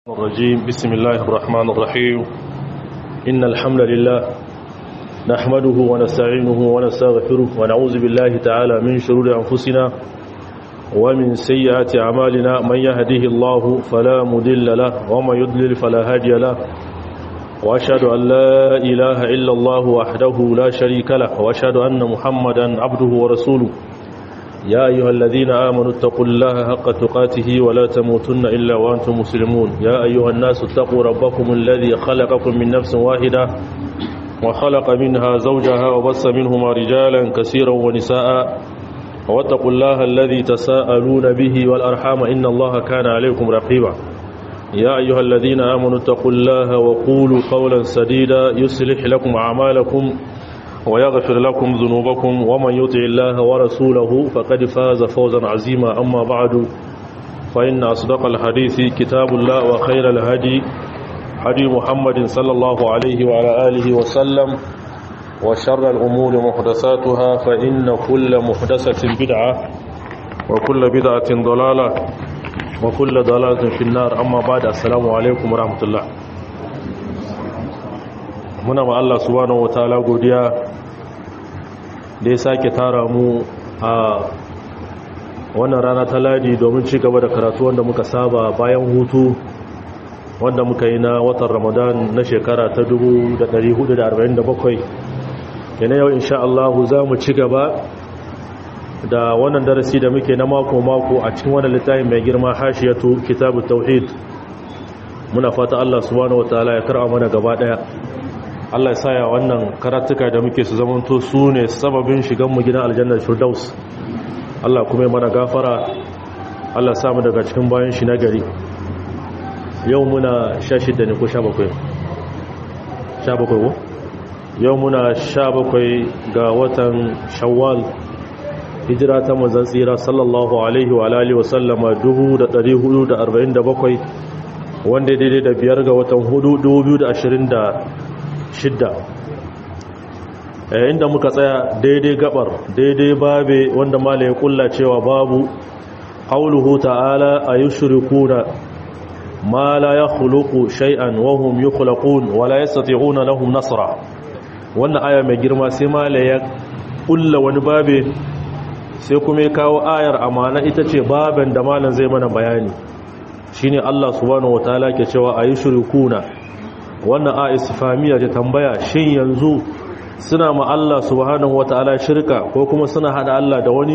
الرجيم بسم الله الرحمن الرحيم إن الحمد لله نحمده ونستعينه ونستغفره ونعوذ بالله تعالى من شرور أنفسنا ومن سيئات أعمالنا من يهده الله فلا مدل له ومن يضلل فلا هادي له وأشهد أن لا إله إلا الله وحده لا شريك له وأشهد أن محمدا عبده ورسوله يا أيها الذين آمنوا اتقوا الله حق تقاته ولا تموتن إلا وأنتم مسلمون يا أيها الناس اتقوا ربكم الذي خلقكم من نفس واحدة وخلق منها زوجها وبص منهما رجالا كثيرا ونساء واتقوا الله الذي تساءلون به والأرحام إن الله كان عليكم رقيبا يا أيها الذين آمنوا اتقوا الله وقولوا قولا سديدا يصلح لكم أعمالكم ويغفر لكم ذنوبكم ومن يطع الله ورسوله فقد فاز فوزا عظيما أما بعد فإن أصدق الحديث كتاب الله وخير الهدي هدي محمد صلى الله عليه وعلى آله وسلم وشر الأمور محدثاتها فإن كل محدثة بدعة وكل بدعة ضلالة وكل ضلالة في النار أما بعد السلام عليكم ورحمة الله muna ma Allah subhanahu wataala godiya da ya sake tara mu a wannan rana ta ladi domin ci gaba da karatu wanda muka saba bayan hutu wanda muka yi na watan ramadan na shekara ta 1447 yana yau insha Allah za mu ci gaba da wannan darasi da muke na mako-mako a cikin wannan littafin mai girma hashiyatu kitabu tauhid muna fata Allah subhanahu wataala ya karɓa mana gaba daya Allah ya saya wannan karatuka da muke su zamanto su ne sababin shiganmu gidan aljannar firdaus Allah kuma mana gafara Allah samu daga cikin bayan shi na gari yau muna sha shidda ne ko sha bakwai sha bakwai ko yau muna sha bakwai ga watan shawwal hijira ta manzan tsira sallallahu alaihi wa alihi wa sallama 1447 wanda daidai da biyar ga watan hudu 2020 shidda inda muka tsaya daidai gabar daidai babe wanda mala ya kulla cewa babu hauluhu ta'ala a yi shirikuna ma la ya khuluku shay'an wahum yi khulakun wala ya sati'una lahum nasara wannan aya mai girma sai mala ya kulla wani babe sai kuma ya kawo ayar amana ita ce baben da malan zai mana bayani shine Allah subhanahu wataala ke cewa a yi shirikuna wannan a istifamiya ta tambaya shin yanzu suna ma Allah subhanahu wata'ala shirka ko kuma suna hada Allah da wani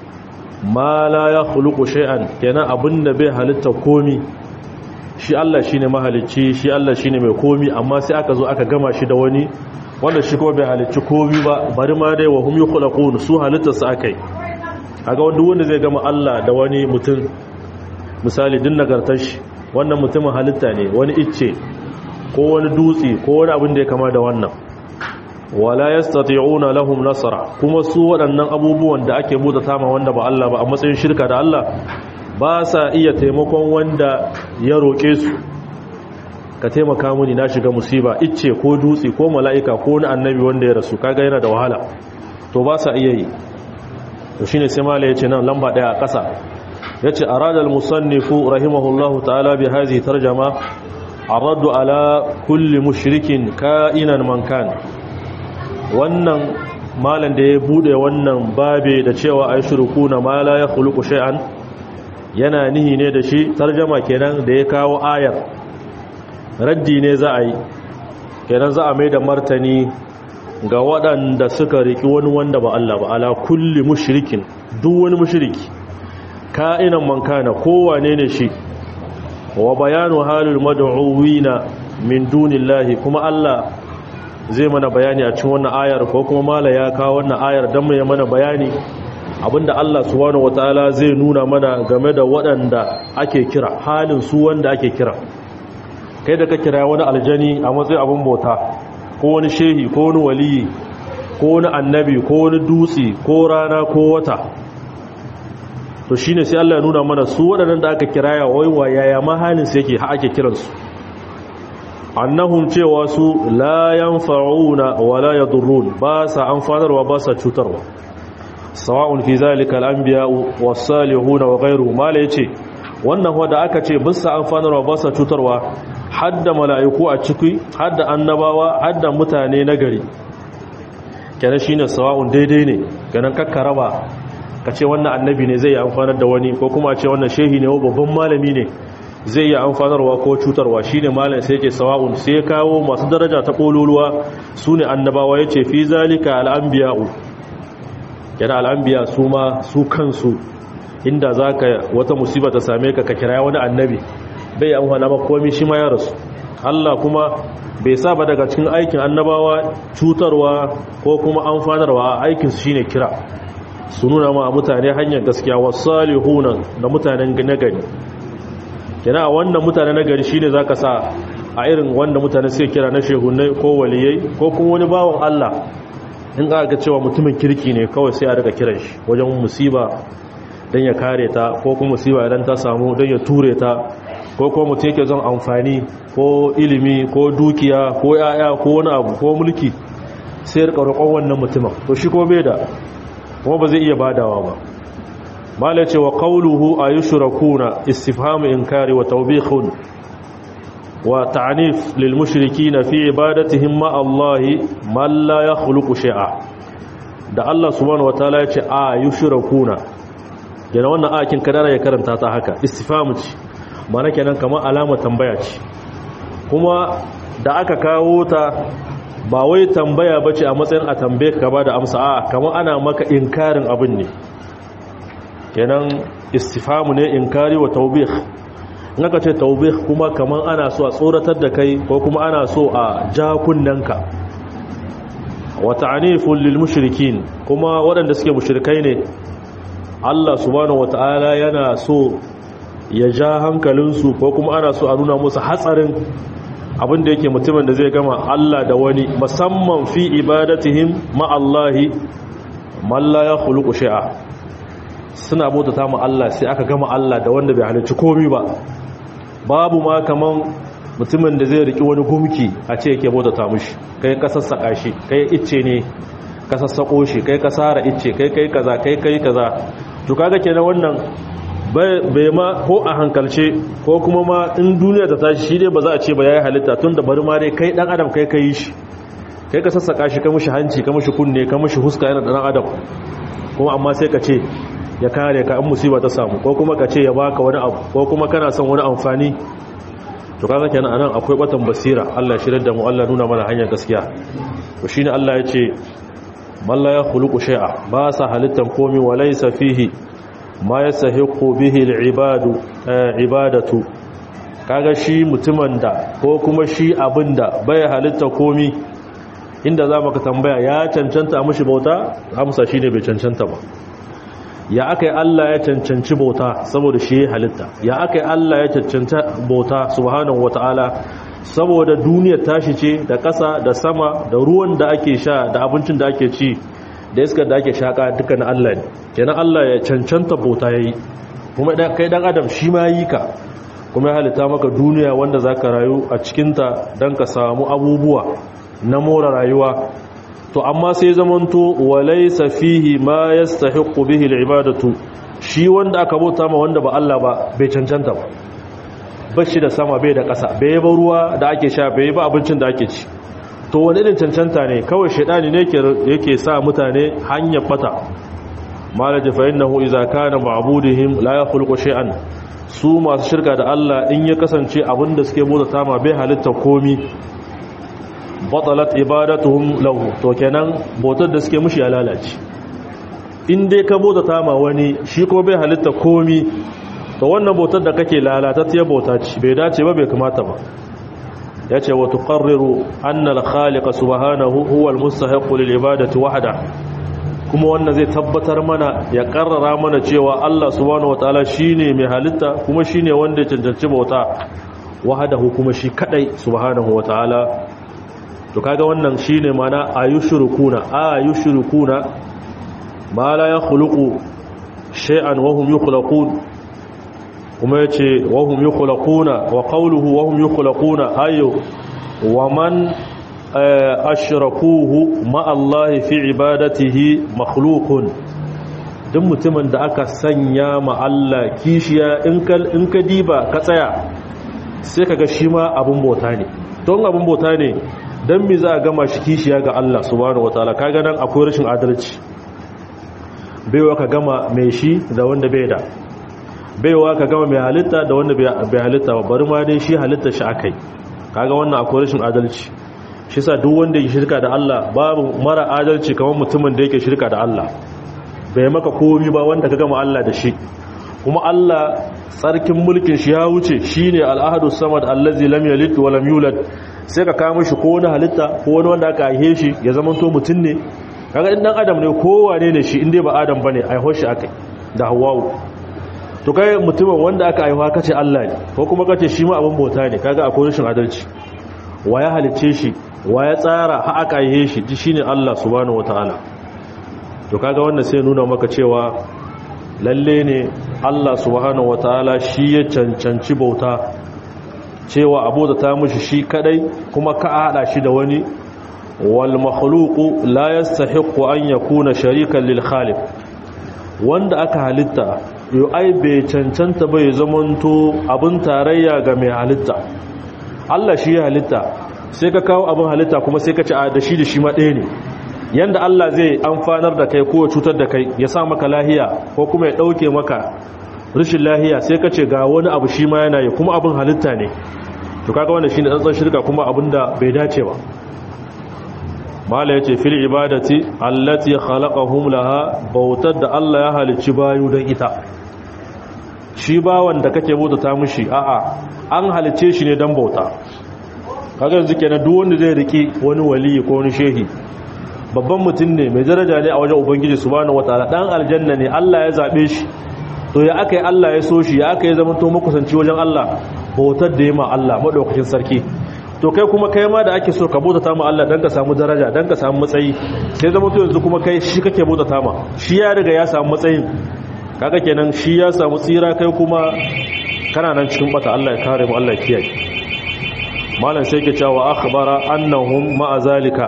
ma la ya khuluqu shay'an kenan abinda bai halitta komi shi Allah shine mahalicci shi Allah shine mai komi amma sai aka zo aka gama shi da wani wanda shi kuma bai halicci komi ba bari ma dai wa hum yukhlaqun su halitta su akai kaga wanda wanda zai gama Allah da wani mutum misali din nagartar shi wannan mutumin halitta ne wani icce ko wani dutse ko wani abin da ya kama da wannan wala yastati'una lahum nasara kuma su waɗannan abubuwan da ake buɗe tama wanda ba Allah ba a matsayin shirka da Allah ba sa iya taimakon wanda ya roƙe su ka taimaka mini na shiga musiba icce ko dutse ko mala'ika ko wani annabi wanda ya rasu kaga yana da wahala to ba sa iya yi to shine sai mala yace nan lamba daya a ƙasa yace arada al-musannifu rahimahullahu ta'ala bi hadhihi tarjama arraddu ala kulli mushrikin ka'inan man kan wannan malan da ya bude wannan babe da cewa ay shirkuna ma la yakhluqu shay'an yana nihi ne da shi tarjama kenan da ya kawo ayar raddi ne za a yi kenan za a mai da martani ga waɗanda suka riki wani wanda ba Allah ba ala kulli mushrikin duk wani mushriki ka'inan man kana kowane ne shi wa bayanu halul mad'uwina min dunillahi kuma Allah zai mana bayani a cikin wannan ayar ko kuma mala ya kawo wannan ayar dan mai mana bayani abinda Allah subhanahu wataala zai nuna mana game da waɗanda ake kira halin su wanda ake kira kai da ka kira wani aljani a matsayin abin bauta ko wani shehi ko wani waliyi ko wani annabi ko wani dutse ko rana ko wata to shi ne sai Allah ya nuna mana su waɗannan da aka kiraya waiwa yaya mahalin su yake ake kiransu annahum cewa su la yanfa'una wa la yadurrun ba sa amfanarwa ba sa cutarwa sawa'un fi zalika al-anbiya was-salihun wa ghayruhum mala yace wannan wanda aka ce bisa amfanarwa ba sa cutarwa hadda mala'iku a ciki hadda annabawa hadda mutane na gari kenan shine sawa'un daidai ne kenan kakkaraba ka ce wannan annabi ne zai yi amfanar da wani ko kuma ce wannan shehi ne babban malami ne zai yi amfanarwa ko cutarwa shine malam sai yake sawa'un sai kawo masu daraja ta kololuwa sune annabawa yace fi zalika al-anbiya'u kenan al-anbiya su ma su kansu inda zaka wata musiba ta same ka ka kira wani annabi bai amfana ba komai shi ma ya rasu Allah kuma bai saba daga cikin aikin annabawa cutarwa ko kuma amfanarwa aikin su shine kira su nuna ma mutane hanyar gaskiya wasalihuna da mutanen nagari kina wannan mutane nagari shine zaka sa a irin wanda mutane suke kira na shehunai ko waliyai ko kuma wani bawon Allah in aka ga cewa mutumin kirki ne kawai sai a daga kiran shi wajen musiba don ya kare ta ko kuma musiba idan ta samu don ya ture ta ko kuma mutum yake zon amfani ko ilimi ko dukiya ko yaya ko wani abu ko mulki sai rika roƙon wannan mutumin to shi ko bai da kuma ba zai iya badawa ba mala ce wa qawluhu ayushrakuna istifhamu inkari wa tawbihun wa ta'nif lil mushrikeena fi ibadatihim ma Allah man la yakhluqu shay'a da Allah subhanahu wataala ya ce ayushrakuna yana wannan akin kadara ya karanta ta haka istifhamu ce mana kenan kamar alama tambaya ce kuma da aka kawo ta ba wai tambaya ba ce a matsayin a tambaye ka ba da amsa a kamar ana maka inkarin abin ne kenan istifamu ne inkari wa taubih in aka ce taubih kuma kamar ana so a tsoratar da kai ko kuma ana so a ja kunnanka wa ta'anifun lil mushrikin kuma waɗanda suke mushrikai ne Allah subhanahu wata'ala yana so ya ja hankalinsu ko kuma ana so a nuna musu hatsarin abinda yake mutumin da zai gama Allah da wani musamman fi ibadatihim ma'allahi malla ya khuluqu shay'a suna bautata mu Allah sai aka gama Allah da wanda bai halicci komai ba babu ma kaman mutumin da zai riki wani gumki a ce yake bautata mushi kai ka sassaka shi kai icce ne ka sassako shi kai ka sara icce kai kai kaza kai kai kaza to kaga kenan wannan bai ma ko a hankalce ko kuma ma in duniya ta tashi shi dai ba za a ce ba yayi halitta tun da bari ma dai kai dan adam kai kai shi kai ka sassaka shi ka mushi hanci ka mushi kunne ka mushi huska yana dan adam kuma amma sai ka ce ya kare ka in musiba ta samu ko kuma ka ce ya baka wani abu ko kuma kana son wani amfani to kaga kenan anan akwai batan basira Allah shirar da mu Allah nuna mana hanyar gaskiya to shine Allah ya ce malla ya khuluqu shay'a ba sa halittan komi walaysa fihi ma ya sahiqu bihi al-ibadu ibadatu kaga shi mutumin da ko kuma shi abinda bai halitta komi inda za ka tambaya ya cancanta mishi bauta amsa shine bai cancanta ba ya akai Allah ya cancanci bauta saboda shi halitta ya akai Allah ya cancanta bauta subhanahu wataala saboda duniyar tashi ce da ƙasa da sama da ruwan da ake sha da abincin da ake ci da iskar da ake shaka duka na Allah ne kenan Allah ya cancanta bauta yayi kuma kai dan adam shi ma yi ka kuma ya halitta maka duniya wanda zaka rayu a cikin ta dan ka samu abubuwa na more rayuwa to amma sai zamanto walaysa fihi ma yastahiqu bihi alibadatu shi wanda aka bauta ma wanda ba Allah ba bai cancanta ba bashi da sama bai da ƙasa bai ba ruwa da ake sha bai ba abincin da ake ci to wani irin cancanta ne kawai shaidani ne yake sa mutane hanyar bata malaji fa innahu idza kana ma'budihim la yakhluqu shay'an su masu shirka da Allah in ya kasance abinda suke bauta tama bai halitta komi batalat ibadatuhum lahu to kenan bautar da suke mushi ya lalace in dai ka bauta tama wani shi ko bai halitta komi to wannan bautar da kake lalatattiyar bauta ce bai dace ba bai kamata ba ya ce wa tuqarriru anna al-khaliqa subhanahu huwa al-mustahiqu lil ibadati wahda kuma wannan zai tabbatar mana ya karrara mana cewa Allah subhanahu wataala shine mai halitta kuma shine wanda ya cancanci bauta wahdahu kuma shi kadai subhanahu wataala to kaga wannan shine mana ayushrukuna ayushrukuna ma la yakhluqu shay'an wa hum yukhlaqun kuma ya ce wahum yi kulakuna wa kauluhu wahum yi kulakuna ayo wa man ashirakuhu ma'allahi fi ibadatihi makhlukun duk mutumin da aka sanya ma Allah kishiya in ka diba ka tsaya sai ka ga shi ma abin bauta ne don abin bauta ne don mi za a gama shi kishiya ga Allah subhanahu wataala kaga nan akwai rashin adalci baiwa ka gama mai shi da wanda bai da baiwa ka gama mai halitta da wanda bai halitta ba bari ma dai shi halitta shi akai kaga wannan akwai rashin adalci shi sa duk wanda ya shirka da Allah babu mara adalci kamar mutumin da yake shirka da Allah bai maka komi ba wanda ka gama Allah da shi kuma Allah tsarkin mulkin shi ya wuce shine al-ahadu samad allazi lam yalid wa lam yulad sai ka kawo shi ko wani halitta ko wani wanda aka haife shi ya zama to mutun ne kaga in dan adam ne kowane ne shi inda ba adam bane aiho shi akai da hawwa'u to kai mutumin wanda aka aiwa kace Allah ne ko kuma kace shi ma abin bauta ne kaga akwai rashin adalci wa ya halicce shi wa ya tsara ha aka aihe shi ji shine Allah subhanahu wataala to kaga wannan sai nuna maka cewa lalle ne Allah subhanahu wataala shi ya cancanci bauta cewa abota ta mishi shi kadai kuma ka hada shi da wani wal makhluqu la yastahiqu an yakuna sharikan lil khaliq wanda aka halitta yo ai bai cancanta bai zamanto abin tarayya ga mai halitta Allah shi ya halitta sai ka kawo abin halitta kuma sai ka ci a da shi da shi ma ɗaya ne yanda Allah zai amfanar da kai ko ya cutar da kai ya sa maka lahiya ko kuma ya ɗauke maka rashin lahiya sai ka ce ga wani abu shi ma yana yi kuma abin halitta ne to kaga wannan shine tsantsan shirka kuma abin da bai dace ba mala yace fil ibadati allati khalaqahum laha bautar da Allah ya halicci bayu don ita shi bawan da kake bautata mishi a'a an halicce shi ne don bauta kaga yanzu kenan duk wanda zai riki wani wali ko wani shehi babban mutum ne mai daraja ne a wajen ubangiji subhanahu wataala dan aljanna ne Allah ya zabe shi to ya aka yi Allah ya so shi ya aka yi zama to makusanci wajen Allah bautar da ya ma Allah madaukakin sarki to kai kuma kai ma da ake so ka bautata ma Allah dan ka samu daraja dan ka samu matsayi sai zama to yanzu kuma kai shi kake bautata ma shi ya riga ya samu matsayin kaga kenan shi ya samu tsira kai kuma kana nan cikin bata Allah ya kare mu Allah ya kiyaye malam sai ke cewa akhbara annahum ma'a zalika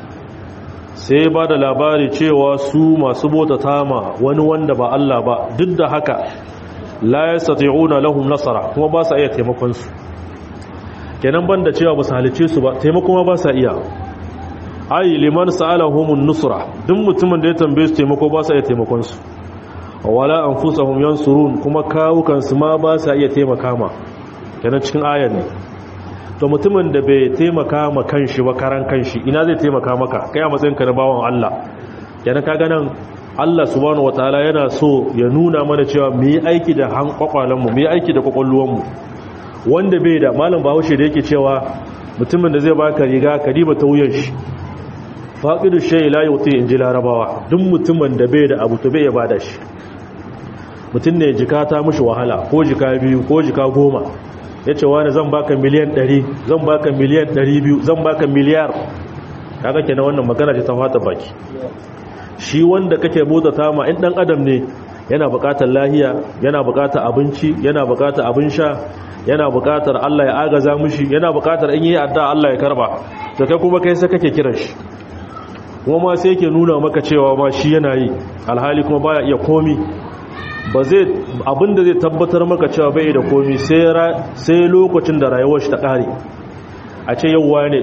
sai ba da labari cewa su masu bota tama wani wanda ba Allah ba duk da haka la yastati'una lahum nasara kuma ba sa iya taimakon su kenan banda cewa ba su halice su ba taimako ma ba sa iya ai liman sa'alahumun nusra duk mutumin da ya tambaye su taimako ba sa iya taimakon su wala anfusahum yansurun kuma kawukan su ma ba sa iya taimaka ma kenan cikin ayar ne to mutumin da bai taimaka ma kanshi ba karan kanshi ina zai taimaka maka kai a matsayinka na bawan Allah yana kaga nan Allah subhanahu wataala yana so ya nuna mana cewa mu yi aiki da hankwakwalan mu mu yi aiki da kwakwalluwan mu wanda bai da malam Bahaushe da yake cewa mutumin da zai baka riga ka diba ta wuyan shi faqidu shay la yuti inji larabawa duk mutumin da bai da abu to bai ya bada shi mutum ne jika ta mishi wahala ko jika biyu ko jika goma ya ce wani zan baka miliyan 100 zan baka miliyan 200 zan baka miliyar kaga kenan wannan magana ce ta fata baki shi wanda kake bota tama in dan adam ne yana bukatar lahiya yana bukatar abinci yana bukatar abin sha yana bukatar Allah ya agaza mishi yana bukatar in yi adda Allah ya karba to kai kuma kai sai kake kiran shi kuma ma sai yake nuna maka cewa ma shi yana yi alhali kuma baya iya komi ba zai abinda zai tabbatar maka cewa bai da komi sai lokacin da rayuwar shi ta kare a ce yauwa ne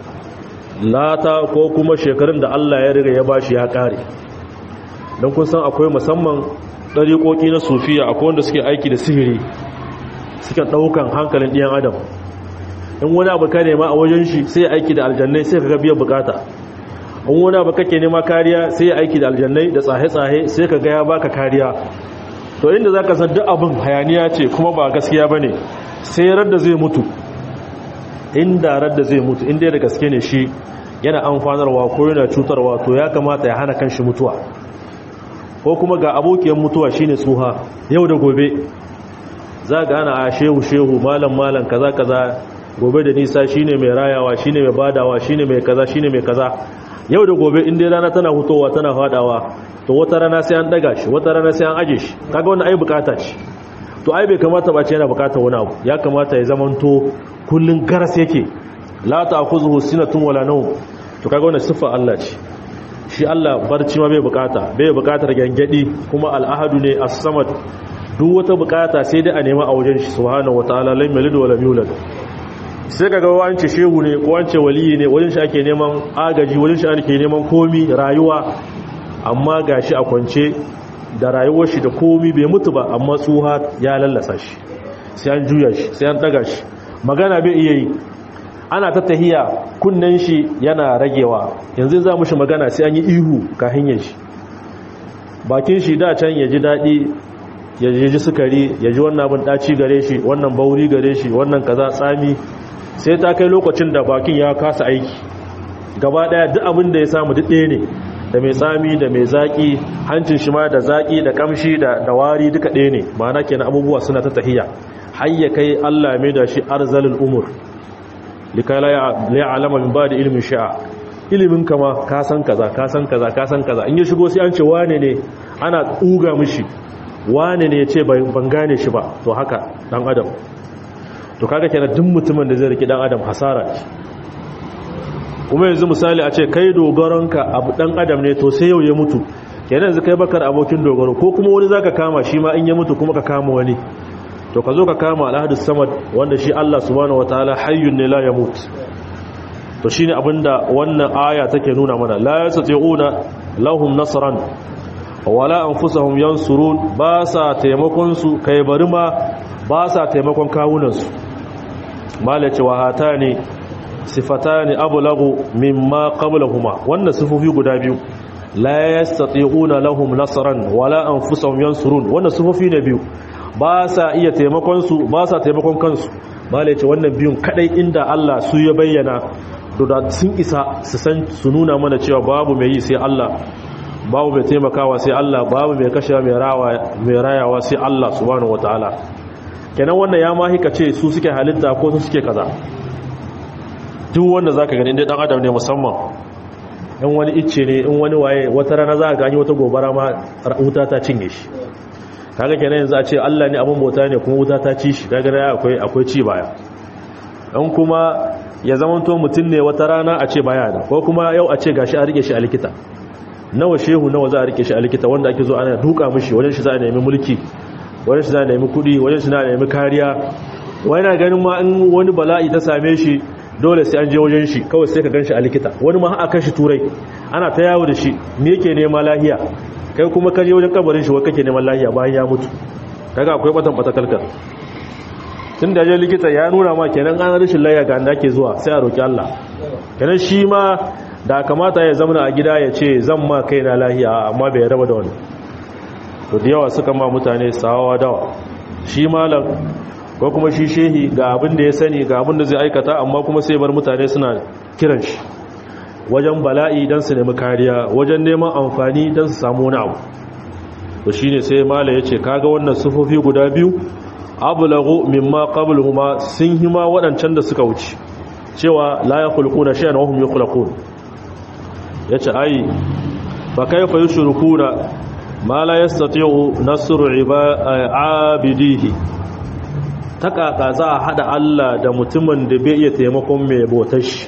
lata ko kuma shekarun da Allah ya riga ya bashi ya kare don kun san akwai musamman ɗariƙoƙi na sufiya akwai wanda suke aiki da sihiri suke ɗaukan hankalin ɗiyan adam in wani abu ka nema a wajen shi sai aiki da aljannai sai ka ga biyan bukata in wani abu kake nema kariya sai aiki da aljannai da tsahe-tsahe sai ka ga ya baka kariya to inda za ka san duk abin hayaniya ce kuma ba gaskiya ba ne sai radda zai mutu inda radda zai mutu inda da gaske ne shi yana amfanarwa ko yana cutarwa to ya kamata ya hana kanshi mutuwa ko kuma ga abokiyar mutuwa shine tsuha yau da gobe za ga ana a shehu shehu malam malam kaza kaza gobe da nisa shine mai rayawa shine mai badawa shine mai kaza shine mai kaza yau da gobe inda rana tana hutowa tana fadawa to wata rana sai an daga shi wata rana sai an aje shi kaga wannan ai bukata ce to ai bai kamata ba ce yana bukatar wani abu ya kamata ya zamanto kullun garas yake la ta'khuzuhu sinatun wala nawm to kaga wannan sifa Allah ce shi Allah barci ma bai bukata bai bukatar gangadi kuma al'ahadu ne as-samad duk wata bukata sai dai a nema a wajen shi subhanahu wataala lam yalid wa lam yulad sai kaga wance shehu ne ko wance waliyi ne wajen shi ake neman agaji wajen shi ake neman komi rayuwa amma gashi a kwance da rayuwar shi da komi bai mutu ba amma tsuha ya lallasa shi sai an juya shi sai an daga shi magana bai iya yi ana ta tahiya kunnen shi yana ragewa yanzu za mu shi magana sai an yi ihu ka hanyar shi bakin shi da can ya ji daɗi ya ji sukari ya ji wannan abin ɗaci gare shi wannan bauri gare shi wannan kaza tsami sai ta kai lokacin da bakin ya kasa aiki gaba ɗaya duk abin da ya samu duk ɗaya ne da mai tsami da mai zaƙi hancin shi ma da zaƙi da ƙamshi da wari duka ɗaya ne ma'ana kenan abubuwa suna ta tahiya har ya kai Allah mai da shi arzalul umur likai la ya'lama min ba'di ilmin sha'a ilimin kama ka san kaza ka san kaza ka san kaza in ya shigo sai an ce wane ne ana tsuga mishi wane ne ya ce ban gane shi ba to haka dan adam to kaga kenan duk mutumin da zai riki dan adam hasara kuma yanzu misali a ce kai dogaronka abu dan adam ne to sai yau ya mutu kenan yanzu kai bakar abokin dogaro ko kuma wani zaka kama shi ma in ya mutu kuma ka kama wani to ka zo ka kama alhadis samad wanda shi Allah subhanahu wataala hayyun ne la yamut to shine abinda wannan aya take nuna mana la yastati'una lahum nasran wala anfusahum yansurun ba sa taimakon su kai bari ma ba sa taimakon kawunan su malace wa hatani sifatani ablagu mimma qablahuma wannan sifofi guda biyu la yastati'una lahum nasran wala anfusahum yansurun wannan sifofi ne biyu ba sa iya taimakon su ba sa taimakon kansu malace wannan biyun kadai inda Allah su ya bayyana da sun isa su san su nuna mana cewa babu mai yi sai Allah babu mai taimakawa sai Allah babu mai kashewa mai rayawa sai Allah subhanahu wataala kenan wannan ya ma hika ce su suke halitta ko su suke kaza duk wanda zaka gani dai dan adam ne musamman in wani icce ne in wani waye wata rana za ka gani wata gobara ma wuta ta cinye shi kaga kenan yanzu a ce Allah ne abin bauta ne kuma wuta ta ci shi kaga akwai akwai ci baya in kuma ya zamanto mutum ne wata rana a ce baya da ko kuma yau a ce gashi a rike shi a likita nawa shehu nawa za a rike shi a likita wanda ake zo ana duka mishi wajen shi za a nemi mulki wajen shi za a nemi kudi wajen shi za a nemi kariya wani na ganin ma in wani bala'i ta same shi dole sai an je wajen shi kawai sai ka gan shi a likita wani ma aka shi turai ana ta yawo da shi me yake nema lahiya kai kuma ka je wajen kabarin shi wa kake neman lahiya bayan ya mutu kaga akwai batan batakalkar tun da je likita ya nuna ma kenan an rashin layya ga da ake zuwa sai a roki Allah kenan shi ma da kamata ya zama a gida ya ce zan ma kai na lahiya amma bai raba da wani to da yawa suka ma mutane sawawa dawa shi malam ko kuma shi shehi ga abin da ya sani ga abin da zai aikata amma kuma sai bar mutane suna kiran shi wajen bala'i don su nemi kariya wajen neman amfani don su samu wani abu to shine sai mala ya ce kaga wannan sufofi guda biyu abulagu mimma qabluhuma sun hima waɗancan da suka wuce cewa la yakhluquna shay'an wa hum yakhluqun yace ai fa kayfa yushrikuna ma la yastati'u nasru abidihi takaka za a hada Allah da mutumin da bai iya taimakon mai bautar shi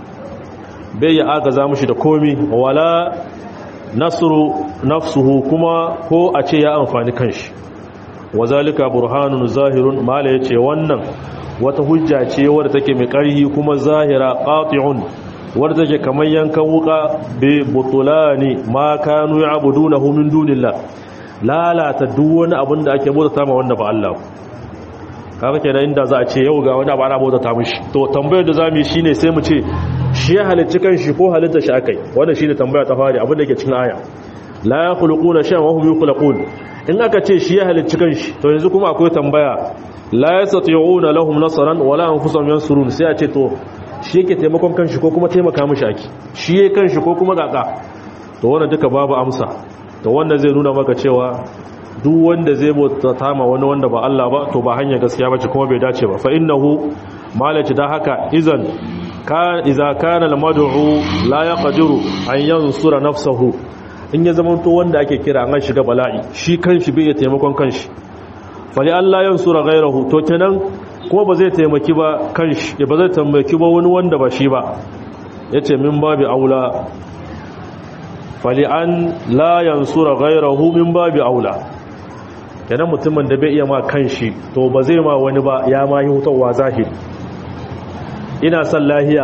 bai ya agaza mushi da komi wala nasru nafsuhu kuma ko a ce ya amfani kanshi wazalika burhanun zahirun mala yace wannan wata hujja ce wadda take mai ƙarhi kuma zahira qati'un wadda take kamar yankan wuka bi butulani ma kanu ya'budunahu min dunillah lalata duk wani abin da ake bauta ma wanda ba Allah kaga kenan inda za a ce yau ga wani abu ana bauta mishi to tambayar da zamu yi shine sai mu ce shi ya halicci kanshi ko halitta shi akai wannan shine tambaya ta fari abin da ke cikin aya la yakhluquna shay'an wa hum yakhluqun in aka ce shi ya halicci kanshi to yanzu kuma akwai tambaya la yastati'una lahum nasran wala anfusuhum yansurun sai a ce to shi yake taimakon kanshi ko kuma taimaka mishi ake shi yake kanshi ko kuma gaka to wannan duka babu amsa to wannan zai nuna maka cewa duk wanda zai bauta tama wani wanda ba Allah ba to ba hanya gaskiya bace kuma bai dace ba fa innahu malaci da haka izan ka iza kana al-mad'u la yaqdiru an yansura nafsahu in ya zama to wanda ake kira an shiga bala'i shi kanshi bai taimakon kanshi fali Allah yansura ghayrahu to kenan kuma ba zai taimaki ba kanshi ba zai taimaki ba wani wanda ba shi ba yace min babu aula fali an la yansura ghayrahu min babi aula kenan mutumin da bai iya ma kanshi to ba zai ma wani ba ya ma yi hutawa zahiri ina son lahiya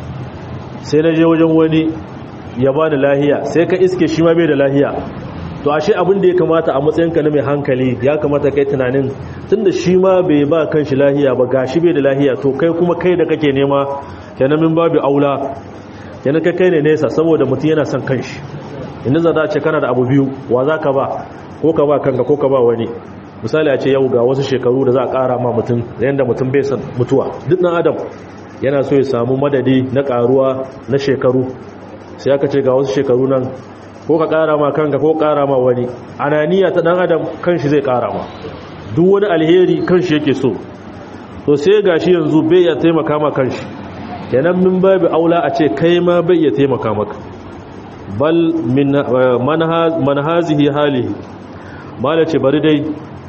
sai na je wajen wani ya ba da lahiya sai ka iske shi ma bai da lahiya to ashe abin da ya kamata a matsayinka na mai hankali ya kamata kai tunanin tunda shi ma bai ba kanshi lahiya ba gashi bai da lahiya to kai kuma kai da kake nema kenan min babu aula kenan kai kai ne nesa saboda mutum yana son kanshi inda za ta ce kana da abu biyu wa za ka ba ko ka ba kanka ko ka ba wani misali a ce yau ga wasu shekaru da za a kara ma mutum yadda mutum bai san mutuwa duk ɗan adam yana so ya samu madadi na karuwa na shekaru sai aka ce ga wasu shekaru nan ko ka kara ma kanka ko kara ma wani ananiya ta dan adam kanshi zai kara ma duk wani alheri kanshi yake so to sai gashi yanzu bai ya taimaka ma kanshi kenan min babu aula a ce kai ma bai ya taimaka maka bal min manhazihi halihi mala ce bari dai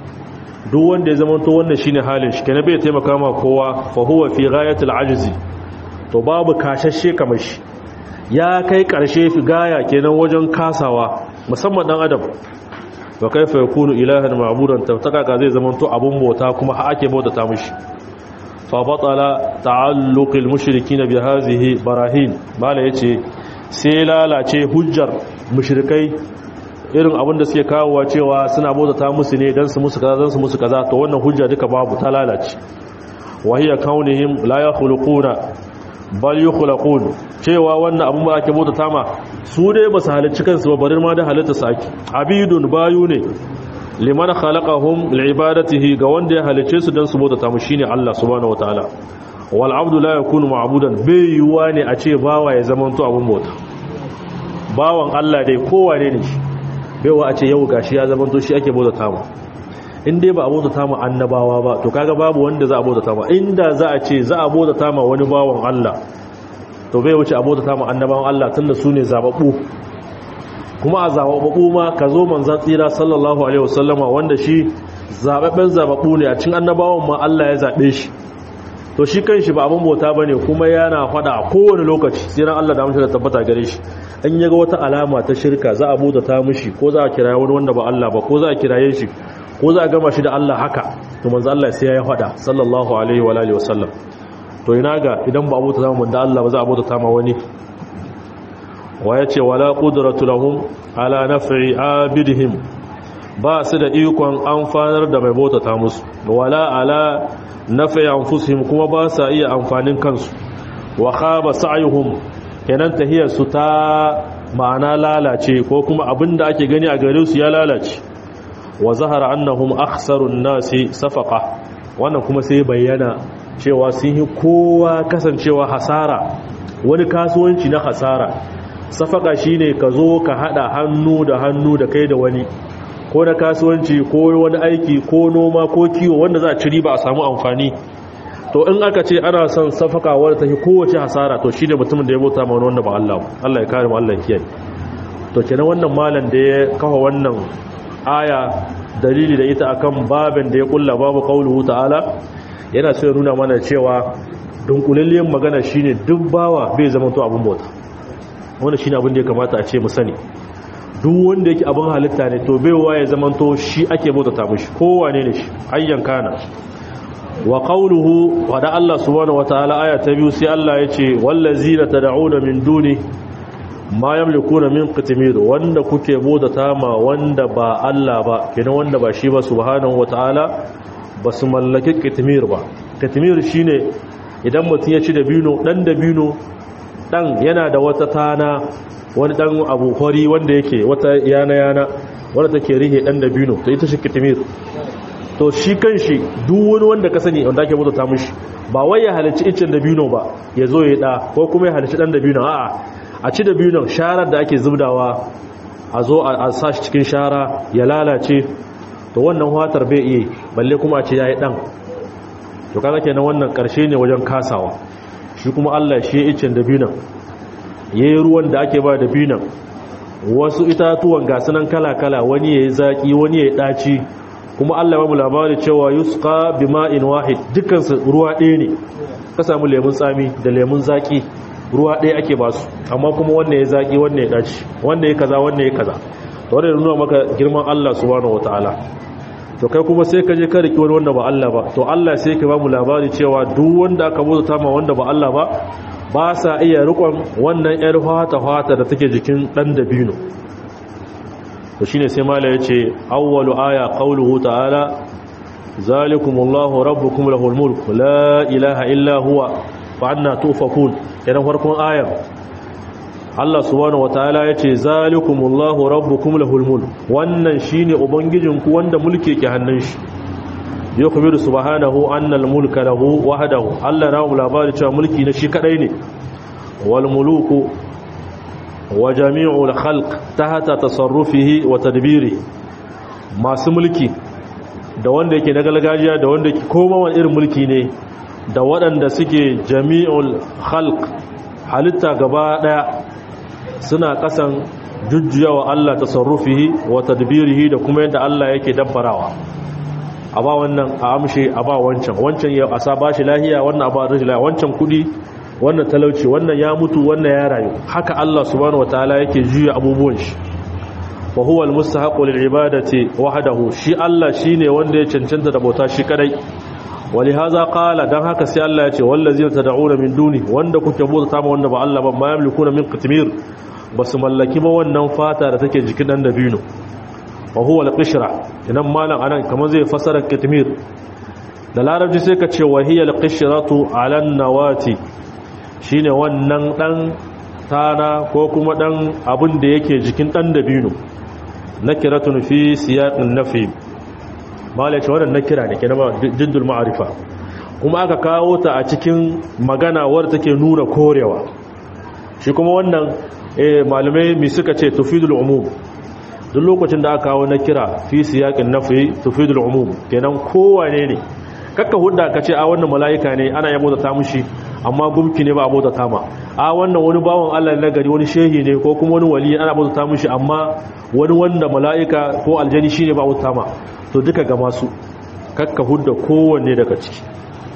duk wanda ya zama to wannan shine halin shi kenan bai taimaka ma kowa fa huwa fi ghayatil ajzi to babu kashashe kamar shi ya kai karshe fi gaya kenan wajen kasawa musamman dan adam wa kaifa yakunu ilahan ma'budan tabtaka ka zai zama to abun bauta kuma ha ake bautata mishi fa batala ta'alluqil mushrikin bi hadhihi barahin mala yace sai lalace hujjar mushrikai irin abin da suke kawowa cewa suna bautata musu ne dan su musu kaza dan su musu kaza to wannan hujja duka babu ta lalace wa hiya kaunihim la yakhluquna bal yukhlaqun cewa wannan abin ba ake bautata ma su dai ba su halicci kansu ba barin ma da halitta su ake abidun bayu ne liman khalaqahum liibadatihi ga wanda ya halicce su dan su bautata mu shine Allah subhanahu wataala wal abdu la yakunu ma'budan bai yuwa ne a ce bawa ya zama to abun bauta bawan Allah dai kowane ne shi baiwa a ce yau gashi ya zama to shi ake bautata mu in dai ba a bautata mu annabawa ba to kaga babu wanda za a bautata mu inda za a ce za a bautata mu wani bawan Allah to bai wuce a bautata mu annabawan Allah tunda su ne zababbu kuma a zababbu ma ka zo manzan tsira sallallahu alaihi wasallama wanda shi zababben zababbu ne a cikin annabawan ma Allah ya zabe shi to shi kanshi ba abin bauta bane kuma yana fada a kowane lokaci sai ran Allah da mutum da tabbata gare shi an yaga wata alama ta shirka za a bautata mishi ko za a kiraye wani wanda ba Allah ba ko za a kiraye shi ko za a gama shi da Allah haka to manzo Allah sai ya fada sallallahu alaihi wa alihi wasallam to ina ga idan ba abota zama da Allah ba za a bautata ma wani wa yace wala qudratu lahum ala naf'i abidihim ba su da ikon amfanar da mai bautata musu wala ala naf'i anfusihim kuma ba sa iya amfanin kansu wa khaba sa'yuhum kenan tahiyar su ta ma'ana lalace ko kuma abinda ake gani a gare su ya lalace wa zahara annahum akhsarun nasi safaqa wannan kuma sai bayyana cewa sun yi kowa kasancewa hasara wani kasuwanci na hasara safaqa shine ka zo ka hada hannu da hannu da kai da wani ko na kasuwanci ko wani aiki ko noma ko kiwo wanda za a ci riba a samu amfani to in aka ce ana son safaka wadda ta fi kowace hasara to shi ne mutumin da ya bauta ma wanda ba Allah Allah ya kare mu Allah ya kiyaye to kenan wannan malam da ya kafa wannan aya dalili da ita akan babin da ya kulla babu qauluhu ta'ala yana so ya nuna mana cewa dunkulalliyar magana shine duk bawa bai zama to abun bauta wannan shine abin da ya kamata a ce mu sani duk wanda yake abin halitta ne to baiwa ya zama to shi ake bautata mishi kowane ne shi ayyan kana wa qawluhu wa da Allah subhanahu wataala aya ta biyu sai Allah yace wallazina tad'una min duni ma yamlikuna min qitmir wanda kuke bautata ma wanda ba Allah ba kenan wanda ba shi ba subhanahu wataala basu mallaki qitmir ba qitmir shine idan mutum ya ci dabino dan dabino dan yana da wata tana wani dan abu hori wanda yake wata yana yana wanda take rihe dan dabino to ita shi qitmir to shi kan shi duk wani wanda ka sani wanda ake mutu ta mushi ba wai ya halarci icen dabino ba ya zo ya da ko kuma ya halarci dan dabino a'a a ci dabino sharar da ake zubdawa a zo a sa shi cikin shara ya lalace to wannan watar bai iya balle kuma a ce yayi dan to kaga kenan wannan karshe ne wajen kasawa shi kuma Allah shi ya icen dabino yayi ruwan da ake ba dabino wasu itatuwan gasunan kala kala wani yayi zaki wani yayi daci kuma Allah ya mu labari cewa yusqa bima'in wahid dukansu ruwa ɗaya ne ka samu lemun tsami da lemun zaki ruwa ɗaya ake ba su amma kuma wannan ya zaki wannan ya daci wannan ya kaza wannan ya kaza to wannan nuna maka girman Allah subhanahu wataala to kai kuma sai ka je ka riki wani wanda ba Allah ba to Allah sai ka ba mu labari cewa duk wanda aka bauta ma wanda ba Allah ba ba sa iya rikon wannan yar fata fata da take jikin dan dabino to shine sai mala yace awwalu aya qawluhu ta'ala zalikumullahu rabbukum lahul mulk la ilaha illa huwa fa anna tufakun idan farkon ayar Allah subhanahu wataala yace zalikumullahu rabbukum lahul mulk wannan shine ubangijinku wanda mulki ke hannun shi yukhbiru subhanahu anna al-mulka lahu wahdahu Allah na mu labari cewa mulki na shi kadai ne wal muluku wa jami'ul khalq tahta tasarrufihi wa tadbirihi masu mulki da wanda yake na gargajiya da wanda yake koma wani irin mulki ne da waɗanda suke jami'ul khalq halitta gaba daya suna kasan jujjuyawa Allah tasarrufihi wa tadbirihi da kuma yadda Allah yake dabbarawa a ba wannan a amshe a ba wancan wancan ya asa ba shi lahiya wannan a ba rashin lahiya wancan kudi wannan talauci wannan ya mutu wannan ya rayu haka Allah subhanahu wataala yake juya abubuwan shi wa huwa almustahiqu lilibadati wahdahu shi Allah shine wanda ya cancanta da bauta shi kadai walihaza qala dan haka sai Allah ya ce wallazina tad'una min duni wanda kuke bauta ma wanda ba Allah ba ma yamlikuna min qitmir basu mallaki ba wannan fata da take jikin dan dabino wa huwa al-qishra idan malam anan kamar zai fasara kitmir da larabci sai ka ce wahiya al-qishratu ala an-nawati shine wannan dan tana ko kuma dan abin da yake jikin dan dabino nakiratun fi siyaqin nafi malaka wannan nakira ne kenan jiddul ma'rifa kuma aka kawo ta a cikin magana wadda take nuna korewa shi kuma wannan eh malamai mi suka ce tufidul umum duk lokacin da aka kawo na kira fi siyaƙin nafi tufidul umum kenan kowane ne kakka hudda ka ce a wannan mala'ika ne ana yabo da ta mushi amma gumki ne ba abu da ta ma a wannan wani bawan Allah na gari wani shehi ne ko kuma wani wali ana abu da ta mushi amma wani wanda mala'ika ko aljani shi ne ba abu da ta ma to duka ga masu kakka hudda kowanne daga ciki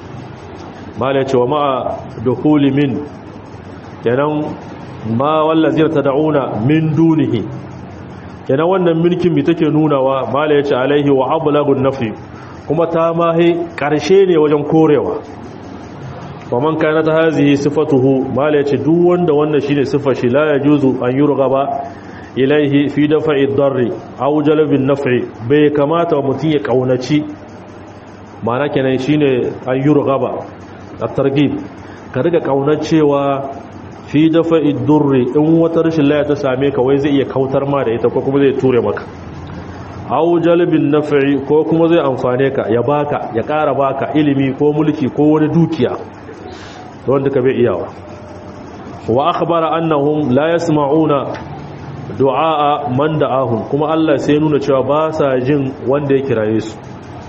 mala ce wa ma'a dukuli min kenan ma wallazina tad'una min dunihi kenan wannan mulkin mi take nunawa mala yace alaihi wa ablagun nafi kuma ta mahi karshe ne wajen korewa wa man kana ta hazihi sifatuhu mala yace duk wanda wannan shine sifar shi la yajuzu an yurghaba ilaihi fi dafa'i darri aw jalbin naf'i bai kamata mutun ya kaunaci mana kenan shine an yurghaba at-targhib ka riga kaunar cewa fi dafa idurri in wata rashin laya ta same ka wai zai iya kautar ma da ita ko kuma zai ture maka au jalbin naf'i ko kuma zai amfane ka ya baka ya ƙara baka ilimi ko mulki ko wani dukiya wanda ka bai iyawa wa akhbara annahum la yasma'una du'a man da'ahum kuma Allah sai nuna cewa ba sa jin wanda ya kiraye su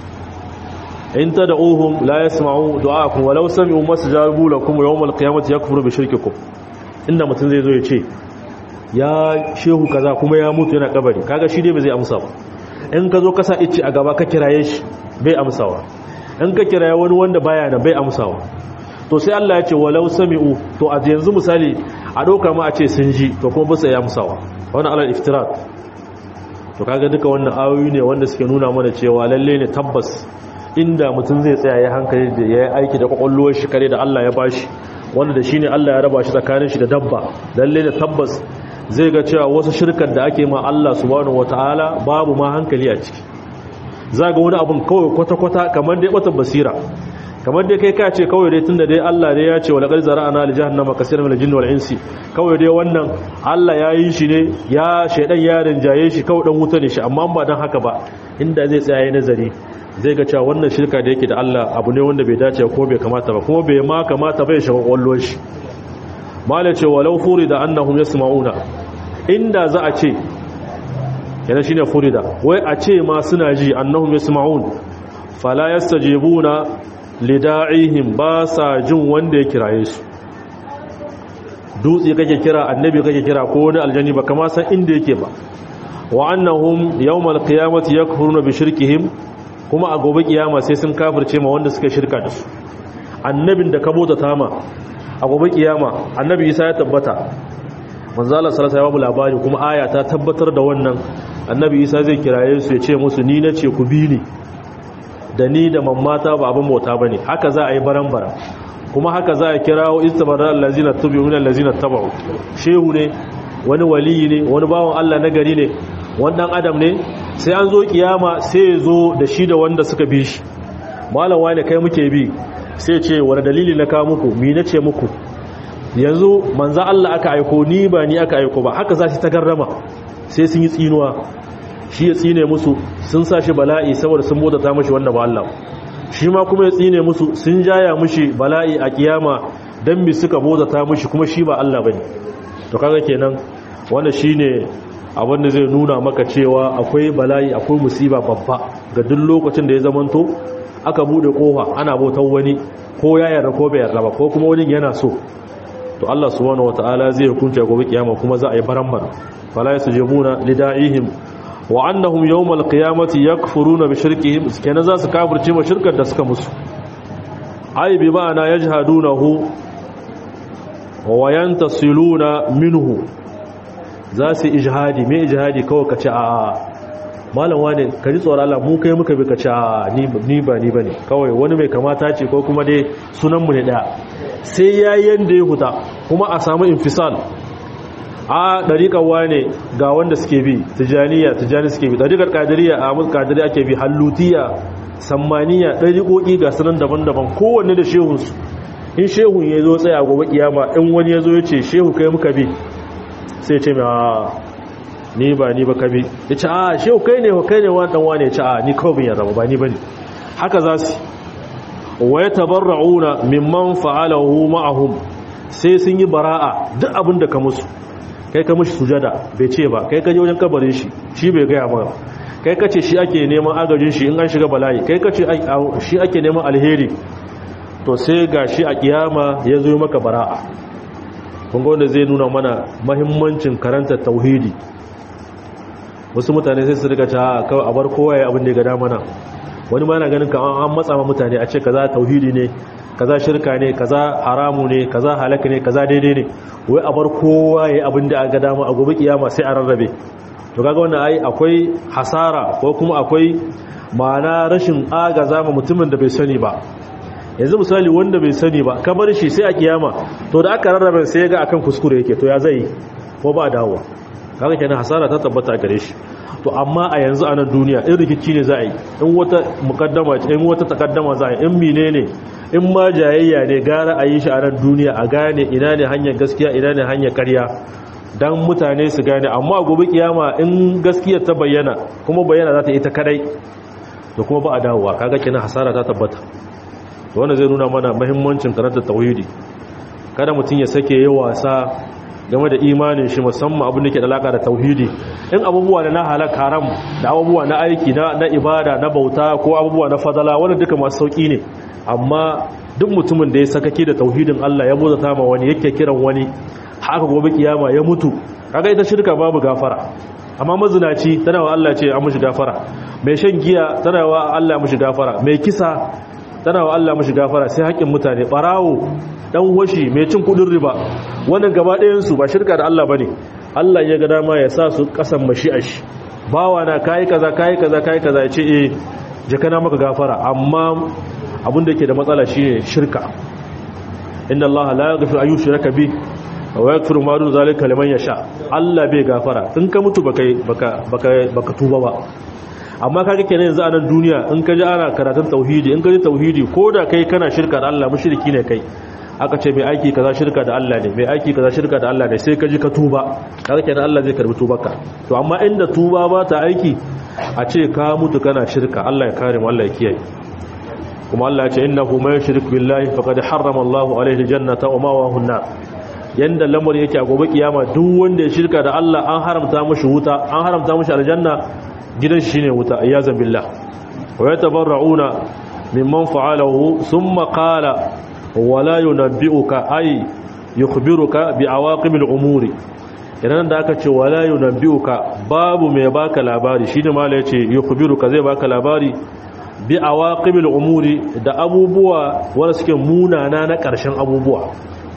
in tad'uhum la yasma'u du'aakum walau sami'u mastajabu lakum yawm al-qiyamati yakfuru bi shirkikum inda mutum zai zo ya ce ya shehu kaza kuma ya mutu yana kabari kaga shi dai ba zai amsa ba in ka zo ka sa ice a gaba ka kiraye shi bai amsawa in ka kiraye wani wanda baya nan bai amsawa to sai Allah ya ce walau sami'u to a yanzu misali a dauka ma a ce sun ji to kuma ba sai ya amsawa wannan alal iftirat to kaga duka wannan ayoyi ne wanda suke nuna mana cewa lalle ne tabbas inda mutum zai tsaya ya hankali da ya yi aiki da kwakwalwar shi kare da Allah ya bashi wanda da shi ne Allah ya raba shi tsakanin shi da dabba lalle da tabbas zai ga cewa wasu shirkar da ake ma Allah subhanahu wataala babu ma hankali a ciki za ga wani abun kawai kwata-kwata kamar dai bata basira kamar dai kai ka ce kawai dai tunda dai Allah dai ya ce wa laqad zara'ana li jahannama kaseeran min al-jinni wal insi kawai dai wannan Allah ya yi shi ne ya shaidan ya rinjaye shi kawai dan wuta ne shi amma ba dan haka ba inda zai tsaya nazari zai ga cewa wannan shirka da yake da Allah abu ne wanda bai dace ko bai kamata ba kuma bai ma kamata bai shiga kwallon shi mala ce walau furida annahum yasma'una inda za a ce yana shine furida wai a ce ma suna ji annahum yasma'un fala yastajibuna lida'ihim ba sa jin wanda ya kiraye su dutse kake kira annabi kake kira ko wani aljani ba kama san inda yake ba wa annahum yawmal qiyamati yakfuruna bi shirkihim kuma a gobe kiyama sai sun kafirce ma wanda suka shirka da su annabin da ka bota tama a gobe kiyama annabi isa ya tabbata manzo Allah sallallahu alaihi labari kuma aya ta tabbatar da wannan annabi isa zai kiraye su ya ce musu ni nace ku bi ni da ni da mammata ba abin bauta bane haka za a yi baran-baran kuma haka za a kirawo istabarra allazina tabi'una allazina tabu shehu ne wani waliyi ne wani bawon Allah na gari ne wannan adam ne sai an zo kiyama sai ya zo da shi da wanda suka bi shi malam wani kai muke bi sai ce wani dalili na kawo muku mi na ce muku yanzu manza Allah aka aiko ni ba ni aka aiko ba haka za shi ta garrama sai sun yi tsinuwa shi ya tsine musu sun sa shi bala'i saboda sun bota ta mashi wannan ba Allah shi ma kuma ya tsine musu sun jaya mushi bala'i a kiyama dan mi suka bota ta mushi kuma shi ba Allah bane to kaga kenan wannan shine abin da zai nuna maka cewa akwai bala'i akwai musiba babba ga duk lokacin da ya zamanto aka bude kofa ana bautar wani ko ya yarda ko bai yarda ba ko kuma wani yana so to Allah subhanahu wataala zai hukunta gobe kiyama kuma za a yi barambar fala yasjumuna lida'ihim wa annahum yawmal qiyamati yakfuruna bi shirkihim kenan za su kafirce ma shirkar da suka musu ai bi ma'ana yajhadunahu wa yantasiluna minhu za su ijhadi me ijhadi kawai kace a malam wane ka ji tsoron Allah mu kai muka bi kace a ni ba ni bane kawai wani mai kamata ce ko kuma dai sunan mu ne daya sai yayin da ya huta kuma a samu infisal a dariƙar wane ga wanda suke bi tijaniya tijani suke bi dariƙar kadiriya a musu kadiri ake bi hallutiya sammaniya dariƙoƙi ga sunan daban-daban kowanne da shehunsu in shehun ya zo tsaya gobe kiyama in wani ya zo ya ce shehu kai muka bi sai ce mai ni ba ni ba ka bi ya ce a shehu kai ne kai ne wani ɗanwa ne ya ce a ni kawai bin ya zama ba ni ba ne haka za su wa ya tabarra'una mimman fa'alahu ma'ahum sai sun yi bara'a duk abin da ka musu kai ka mushi sujada bai ce ba kai ka je wajen kabarin shi shi bai gaya ba kai ka ce shi ake neman agajin shi in an shiga bala'i kai ka ce shi ake neman alheri to sai ga shi a kiyama ya zo maka bara'a kun ga wanda zai nuna mana mahimmancin karanta tauhidi wasu mutane sai su rika ta kawai a bar kowa ya abin da ya gada mana wani ma yana ganin ka an matsa ma mutane a ce kaza tauhidi ne kaza shirka ne kaza haramu ne kaza halaka ne kaza daidai ne wai a bar kowa ya abin da aka dama a gobe kiyama sai a rarrabe to kaga wannan ai akwai hasara ko kuma akwai ma'ana rashin agaza ma mutumin da bai sani ba yanzu misali wanda bai sani ba ka bar shi sai a kiyama to da aka rarrabe sai ga akan kuskure yake to ya zai ko ba dawowa kaga kenan hasara ta tabbata a gare shi to amma a yanzu a nan duniya in rikici ne za a yi in wata mukaddama in wata takaddama za a yi in menene in ma jayayya ne gara a yi shi a nan duniya a gane ina ne hanyar gaskiya ina ne hanyar karya dan mutane su gane amma a gobe kiyama in gaskiyar ta bayyana kuma bayyana za ta yi ta kadai to kuma ba a dawowa kaga kenan hasara ta tabbata to wannan zai nuna mana muhimmancin karanta tauhidi kada mutum ya sake yi wasa game da imanin shi musamman abin da ke da alaka da tauhidi in abubuwa da na halak haram da abubuwa na aiki na ibada na bauta ko abubuwa na fadala wanda duka masu sauki ne amma duk mutumin da ya sakake da tauhidin Allah ya bozata ma wani yake kiran wani haka gobe kiyama ya mutu kaga ita shirka babu gafara amma mazinaci tana wa Allah ce an mushi gafara mai shan giya tana wa Allah mushi gafara mai kisa tana wa Allah mushi gafara sai haƙƙin mutane barawo dan washi mai cin kudin riba wannan gaba ɗayan su ba shirka da Allah bane Allah ya ga dama ya sa su kasan mashi'ar shi bawa na kai kaza kai kaza kai kaza ya ce eh jakana maka gafara amma abin da yake da matsala shine shirka inna Allah la yaghfiru an yushraka bi wa yaghfiru ma dun zalika liman yasha Allah bai gafara in ka mutu baka baka baka baka tuba ba amma kaga kenan yanzu a nan duniya in ka ji ana karatun tauhidi in ka ji tauhidi ko da kai kana shirka da Allah mushriki ne kai aka ce mai aiki kaza shirka da Allah ne mai aiki kaza shirka da Allah ne sai ka ji ka tuba kaga kenan Allah zai karbi tubarka to amma inda tuba ba ta aiki a ce ka mutu kana shirka Allah ya kare mu Allah ya kiyaye kuma Allah ya ce innahu may yushrik billahi faqad harrama Allahu alayhi aljannata wa mawahu an-nar yanda lamar yake a gobe kiyama duk wanda ya shirka da Allah an haramta mishi wuta an haramta mishi aljanna gidan shi ne wuta iyazan billah wa yatabarrauna mimman fa'alahu thumma qala wala yunabbi'uka ay yukhbiruka bi awaqibil umuri idan da aka ce wala yunabbi'uka babu mai baka labari shine mala yace yukhbiruka zai baka labari bi awaqibil umuri da abubuwa wanda suke munana na karshen abubuwa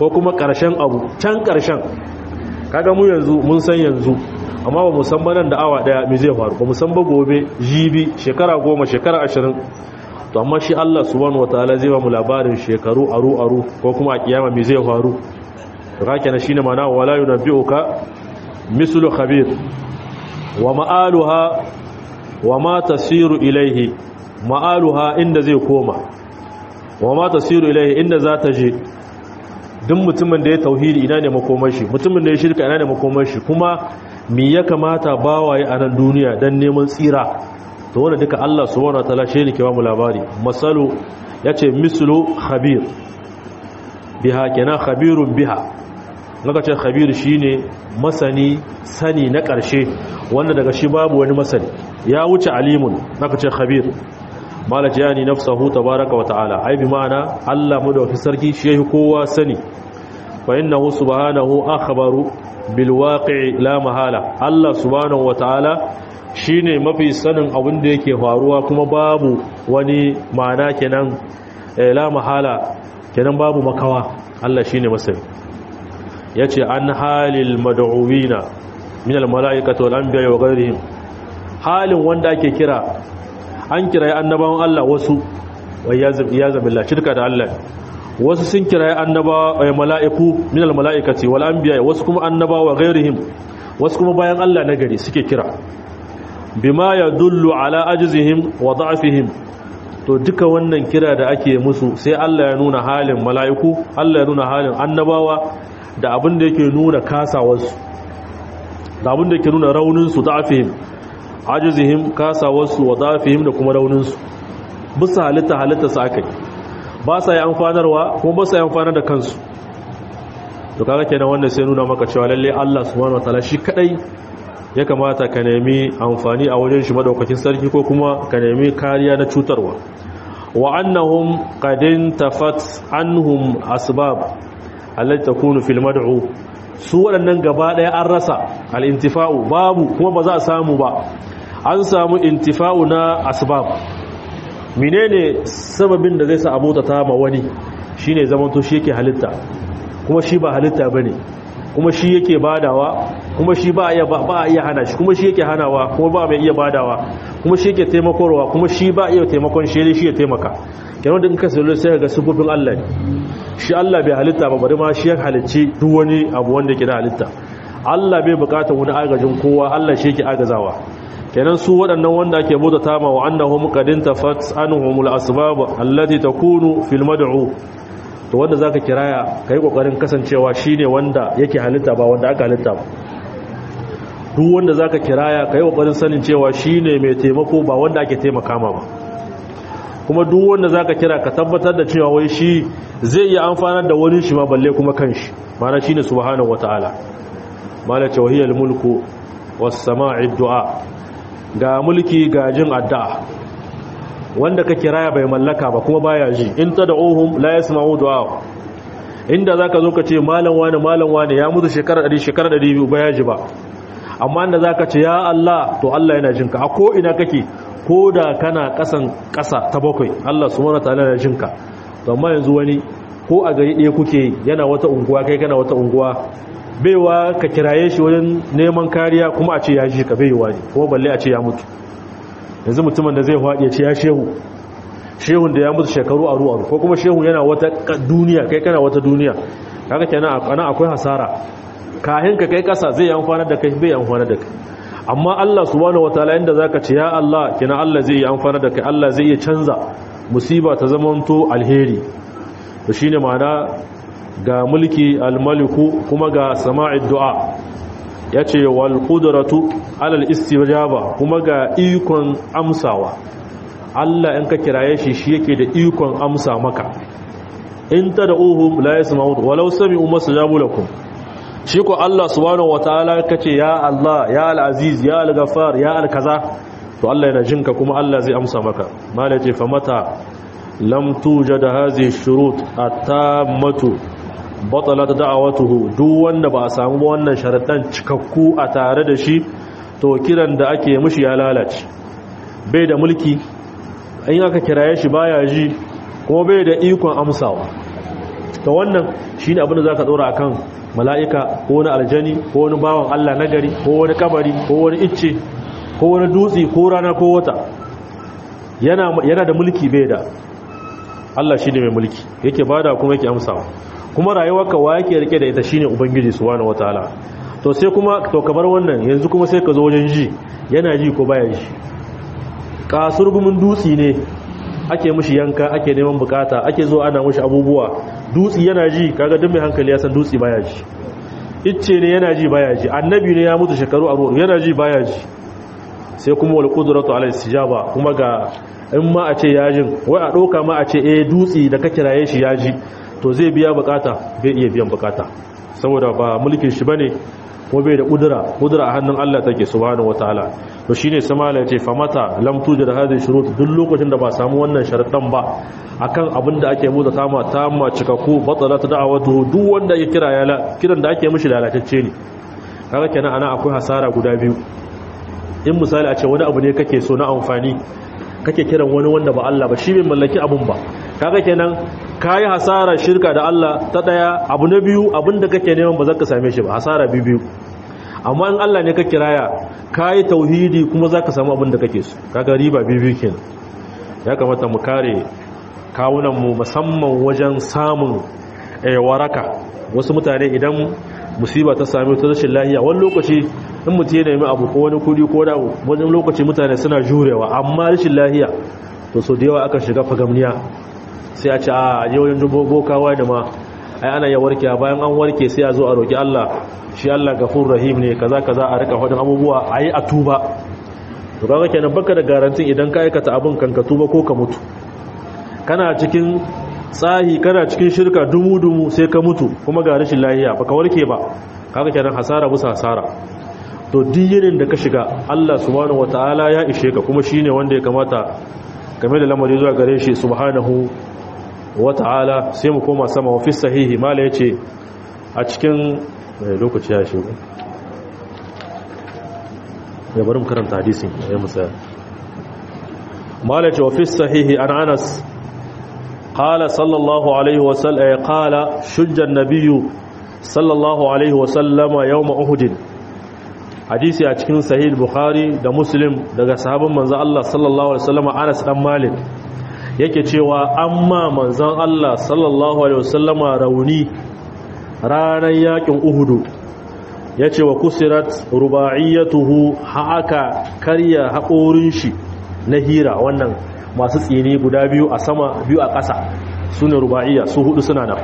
ko kuma ƙarshen abu can ƙarshen kaga mu yanzu mun san yanzu amma ba mu san banan da awa daya me zai faru ba mu san ba gobe jibi shekara goma shekara ashirin to amma shi Allah subhanahu wataala zai ba mu labarin shekaru aru aru ko kuma a kiyama me zai faru to kake na shine mana wala yunabbiuka mislu khabir wa ma'aluha wa ma tasiru ilaihi ma'aluha inda zai koma wa ma tasiru ilaihi inda za ta je duk mutumin da ya tauhidi ina ne makomar shi mutumin da ya shirka ina ne makomar shi kuma me ya kamata bawaye a nan duniya dan neman tsira to wanda duka Allah subhanahu wataala shi ne ke ba mu labari masalu yace mislu khabir biha kenan khabirun biha naka ce khabir shine masani sani na ƙarshe wanda daga shi babu wani masani ya wuce alimun naka ce khabir malaka yani nafsahu tabaraka wa ta'ala ai bi ma'ana Allah mu da sarki shi yake kowa sani fa innahu subhanahu akhbaru bil waqi'i la mahala Allah subhanahu wa ta'ala shine mafi sanin abin da yake faruwa kuma babu wani ma'ana kenan la mahala kenan babu makawa Allah shine masani yace an halil mad'uwina min al mala'ikati wal anbiya wa ghayrihim halin wanda ake kira an kirayi annabawan Allah wasu ya zabilla shirka da Allah wasu sun kirayi annabawa mala'iku min al mala'ikati wal anbiya wasu kuma annabawa ghayrihim wasu kuma bayan Allah na gari suke kira bima yadullu ala ajzihim wa da'fihim to duka wannan kira da ake musu sai Allah ya nuna halin mala'iku Allah ya nuna halin annabawa da abin da yake nuna kasawarsu da abin da yake nuna rauninsu da'fihim ajizihim kasawarsu wa da'fihim da kuma rauninsu bisa halitta halitta su aka yi ba sa yi amfanarwa kuma ba sa yi amfanar da kansu to kaga kenan wannan sai nuna maka cewa lalle Allah subhanahu wataala shi kadai ya kamata ka nemi amfani a wajen shi madaukakin sarki ko kuma ka nemi kariya na cutarwa wa annahum qadin tafat anhum asbab allati takunu fil mad'u su waɗannan gaba ɗaya an rasa al-intifa'u babu kuma ba za a samu ba an samu intifa'u na asbab menene sababin da zai sa abota ta ma wani shine zamanto shi yake halitta kuma shi ba halitta bane kuma shi yake badawa kuma shi ba iya ba a iya hana shi kuma shi yake hanawa kuma ba mai iya badawa kuma shi yake taimakorwa kuma shi ba iya taimakon shi shi ya taimaka kenan da in ka sallo sai ga sufufin Allah ne shi Allah bai halitta ba bari ma shi ya halicci duk wani abu wanda yake da halitta Allah bai bukatar wani agajin kowa Allah shi yake agazawa kenan su waɗannan wanda ake bauta tama wa annahum qadin tafat anhumul asbab allati takunu fil mad'u to wanda zaka kiraya kai kokarin kasancewa shine wanda yake halitta ba wanda aka halitta ba duk wanda zaka kiraya kai kokarin sanin cewa shine mai taimako ba wanda ake taimaka ma ba kuma duk wanda zaka kira ka tabbatar da cewa wai shi zai iya amfanar da wani shi ma balle kuma kanshi mana shine subhanahu wataala mala tawhiyal mulku was sama'i du'a ga mulki ga jin addu'a wanda ka kiraya bai mallaka ba kuma baya ji in tad'uhum la yasma'u du'a inda zaka zo ka ce malam wani malam wani ya mutu shekara 100 shekara 200 baya ji ba amma inda zaka ce ya Allah to Allah yana jinka a ko ina kake ko da kana kasan kasa ta bakwai Allah subhanahu wataala yana jinka to amma yanzu wani ko a gari ɗaya kuke yana wata unguwa kai kana wata unguwa baiwa ka kiraye shi wajen neman kariya kuma a ce ya ji ka baiwa ne kuma balle a ce ya mutu yanzu mutumin da zai faɗi ya ce ya shehu shehun da ya mutu shekaru a ruwa ko kuma shehun yana wata duniya kai kana wata duniya kaga kenan ana akwai hasara kahin ka kai kasa zai yi amfana da kai bai amfana da kai amma Allah subhanahu wataala inda zaka ce ya Allah kenan Allah zai yi amfana da kai Allah zai iya canza musiba ta zamanto alheri to shine ma'ana ga mulki almaliku kuma ga sama'id du'a yace wal qudratu alal istijaba kuma ga ikon amsawa Allah in ka kiraye shi shi yake da ikon amsa maka in tad'uhum la yasma'u walau sami'u masajabu lakum shi ko Allah subhanahu wataala kace ya Allah ya al-aziz ya al-ghaffar ya al-kaza to Allah yana jinka kuma Allah zai amsa maka malaje fa mata lam tujad hadhihi shurut at-tammatu batalat da'awatuhu duk wanda ba a samu wannan sharadan cikakku a tare da shi to kiran da ake mishi ya lalace bai da mulki in aka kiraye shi baya ji kuma bai da ikon amsawa to wannan shine abin da zaka dora akan mala'ika ko wani aljani ko wani bawan Allah nagari ko wani kabari ko wani icce ko wani dutse ko rana ko wata yana yana da mulki bai da Allah shine mai mulki yake bada kuma yake amsawa kuma rayuwarka wa yake rike da ita shine ubangiji subhanahu wataala to sai kuma to kabar wannan yanzu kuma sai ka zo wajen ji yana ji ko baya ji kasurgumin dutsi ne ake mushi yanka ake neman bukata ake zo ana mushi abubuwa dutsi yana ji kaga duk mai hankali ya san dutsi baya ji icce ne yana ji baya ji annabi ne ya mutu shekaru a yana ji baya ji sai kuma wal qudratu ala istijaba kuma ga in ma a ce yajin wai a doka ma a ce eh dutsi da ka kiraye shi yaji to zai biya bukata bai iya biyan bukata saboda ba mulkin shi bane ko bai da kudura kudura a hannun Allah take subhanahu wataala to shine samala yace famata lam tujid hadhihi shurut duk lokacin da ba samu wannan sharadan ba akan abin da ake muza tama tama cikakku batalat da'awatu duk wanda ya kira ya kiran da ake mishi lalatacce ne kaga kenan ana akwai hasara guda biyu in misali a ce wani abu ne kake so na amfani kake kiran wani wanda ba Allah ba shi bai mallaki abun ba kaga kenan kayi hasara shirka da Allah ta daya abu na biyu abinda kake neman ba za ka same shi ba hasara biyu biyu amma in Allah ne ka kiraya kayi tauhidi kuma za ka samu abinda kake so kaga riba biyu biyu kenan ya kamata mu kare kawunan mu musamman wajen samun waraka wasu mutane idan musiba ta same ta rashin lahiya wani lokaci in mutum ya nemi abu ko wani kudi ko da wani lokaci mutane suna jurewa amma rashin lahiya to so da yawa aka shiga fagamniya sai a ce a yau yanzu bokawa da ma ai ana ya warke bayan an warke sai a zo a roki Allah shi Allah gafur rahim ne kaza kaza a rika fadin abubuwa ayi a tuba to kaga kenan baka da garantin idan ka aikata abin kan ka tuba ko ka mutu kana cikin tsahi kana cikin shirka dumu dumu sai ka mutu kuma ga rashin lahiya baka warke ba kaga kenan hasara bisa hasara to duk da ka shiga Allah subhanahu wataala ya ishe ka kuma shine wanda ya kamata game da lamari zuwa gare shi subhanahu wata'ala sai mu koma sama wafi sahihi mala yace a cikin lokaci ya shigo ya bari mu karanta hadisin ya musa mala yace wafi sahihi an anas qala sallallahu alaihi wa sallam qala shujja an-nabiy sallallahu alaihi wa sallama yawm uhud hadisi a cikin sahih bukhari da muslim daga sahabban manzo Allah sallallahu alaihi wasallam Anas dan Malik yake cewa amma manzon Allah sallallahu alaihi wasallama rauni ranar yakin Uhud yace wa kusirat rubaiyatuhu haka karya haƙorin shi na hira wannan masu tsini guda biyu a sama biyu a ƙasa sune rubaiya su hudu suna nan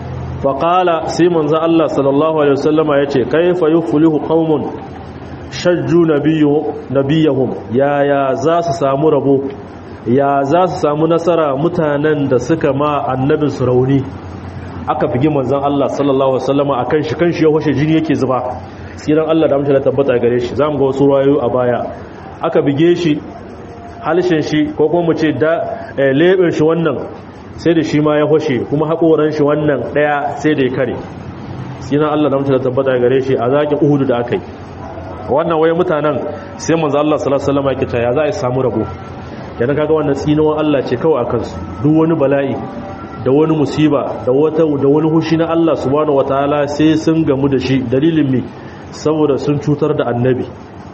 faqala sai manzon Allah sallallahu alaihi wasallama yace kaifa yuflihu qaumun shajju nabiyahum yaya za su samu rabo ya za su samu nasara mutanen da suka ma annabin su rauni aka fige manzon Allah sallallahu alaihi wasallama akan shi kan shi ya washe jini yake zuba tsiran Allah da amince da tabbata gare shi zamu ga wasu rayu a baya aka bige shi halishin shi ko kuma mu ce da leben shi wannan sai da shi ma ya washe kuma hakoran shi wannan daya sai da ya kare tsiran Allah da amince da tabbata gare shi a zakin Uhud da aka yi wannan waye mutanen sai manzo Allah sallallahu alaihi wasallam yake cewa ya za a samu rabo yana kaga wannan tsinuwan Allah ce kawai akan su duk wani bala'i da wani musiba da wata da wani hushi na Allah subhanahu wataala sai sun gamu da shi dalilin me saboda sun cutar da annabi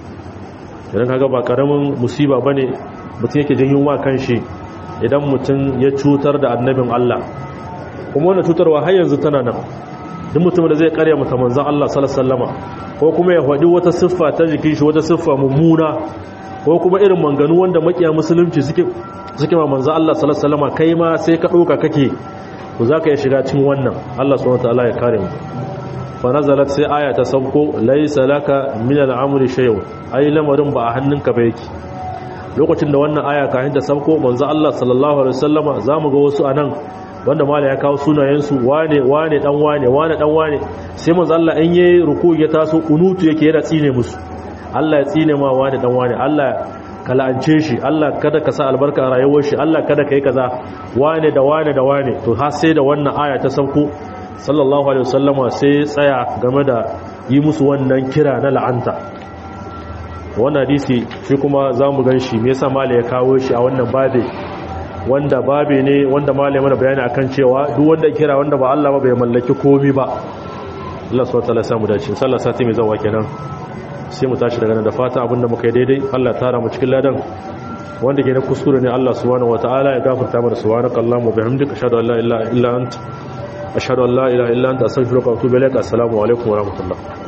yana kaga ba karamin musiba bane mutum yake janyo wa kanshi idan mutum ya cutar da annabin Allah kuma wannan cutarwa har yanzu tana nan duk mutum da zai karya mutum manzon Allah sallallahu alaihi wasallama ko kuma ya faɗi wata siffa ta jikin shi wata siffa mummuna ko kuma irin manganu wanda makiya musulunci suke suke ma manzo Allah sallallahu alaihi wasallam kai ma sai ka doka kake ku zaka iya shiga cikin wannan Allah subhanahu wataala ya kare mu fa nazalat sai aya ta sauko laysa laka min al-amri shay'un ai lamarin ba a hannunka ba yake lokacin da wannan aya kafin ta sauko manzo Allah sallallahu alaihi wasallama zamu ga wasu anan wanda mala ya kawo sunayensu wane wane dan wane wane dan wane sai manzo Allah in yayi ruku ya taso kunutu yake yana tsine musu Allah ya tsine ma wane dan wane Allah ka la'ance shi Allah kada ka sa albarka a rayuwar shi Allah kada kai kaza wane da wane da wane to har sai da wannan aya ta sauko sallallahu alaihi wasallama sai tsaya game da yi musu wannan kira na la'anta wannan hadisi shi kuma zamu gan shi me yasa mala ya kawo shi a wannan babe wanda babe ne wanda malai mana bayani akan cewa duk wanda kira wanda ba Allah ba bai mallaki komi ba Allah subhanahu wataala samu dace sallah sati mai zawa kenan sai mu tashi daga nan da fata abinda muka yi daidai Allah tara mu cikin ladan wanda ke na kuskure ne Allah subhanahu wataala ya gafarta mana subhanakallahumma bihamdika ashhadu an la ilaha illa anta ashhadu an la ilaha illa anta astaghfiruka wa atubu ilaik assalamu alaikum wa rahmatullah